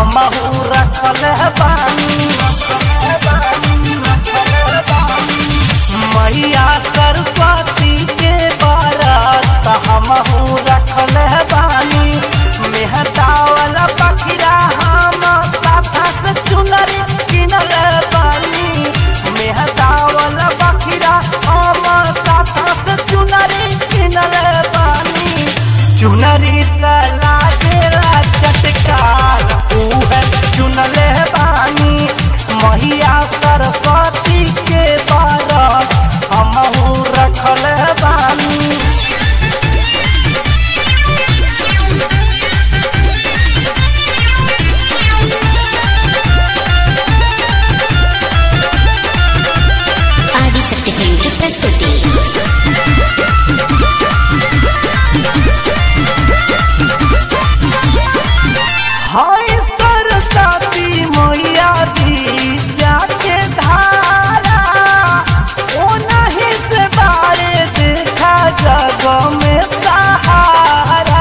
हमहू रखल बानी मैया सरस्वती के बारात हमहू रखल बानी मेहदावल पखिरा हम पाथक चुनरी किनल बानी मेहदावल पखिरा हम पाथक चुनरी किनल बानी चुनरी तला गेला चटकार उहे चुनले बानी मैया सरस्वती के बारात हमहू रखल बानी ఆదిశక్తి ఫిల్మ్ ప్రస్తుతి हाय सरस्वती मैया विद्या के धारा ओ नहीं से बारे देखा जग में सहारा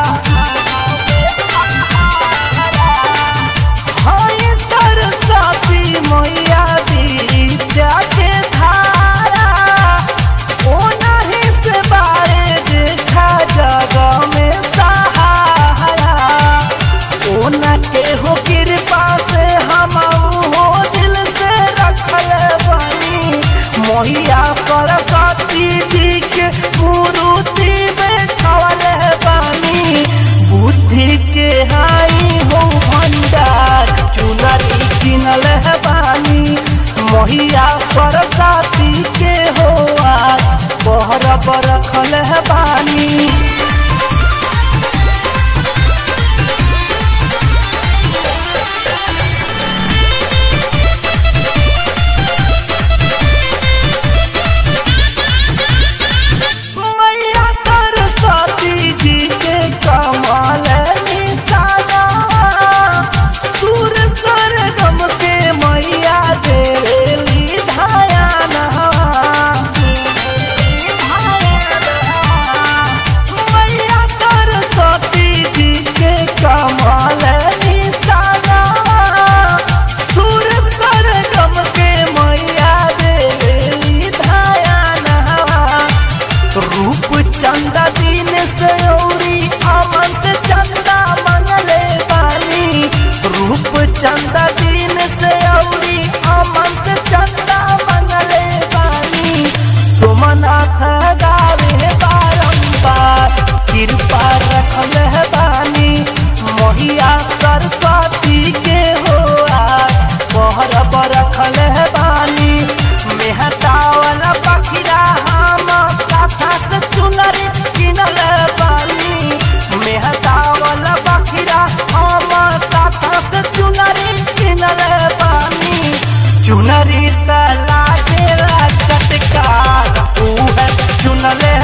हाय सरस्वती मैया विद्या के धारा ओ नहीं से बारे देखा जग में सहारा ओना के हो कृपा से हम हो दिल से रखल बानी मोहिया सरस्वती जी के मूर्ति बैठल बानी बुद्धि के हाई हो भंडार चुनरी किनल बानी मोहिया सरस्वती के हो आज बहर बरखल बानी मैया सरस्वती जी के कमल निशाना सुर सरगम के मैया देली धायाना मैया सरस्वती जी के कमल निशाना सुर सरगम के मैया देली धायाना रूप चंदा दिन से औरी अमंत चंदा मंगले बानी रूप चंदा दिन से औरी अमंत चंदा मंगले बानी सोमनाथ गावे बारंबार कृपा रखल है बानी मोहिया सरस्वती के हो आज बहर बरखल है बानी मेहतावल पखिरा हम कथक चुनरी किनल बानी मेहतावल पखिरा हम कथक चुनरी किनल बानी चुनरी तला गेला चटकार उहे चुनले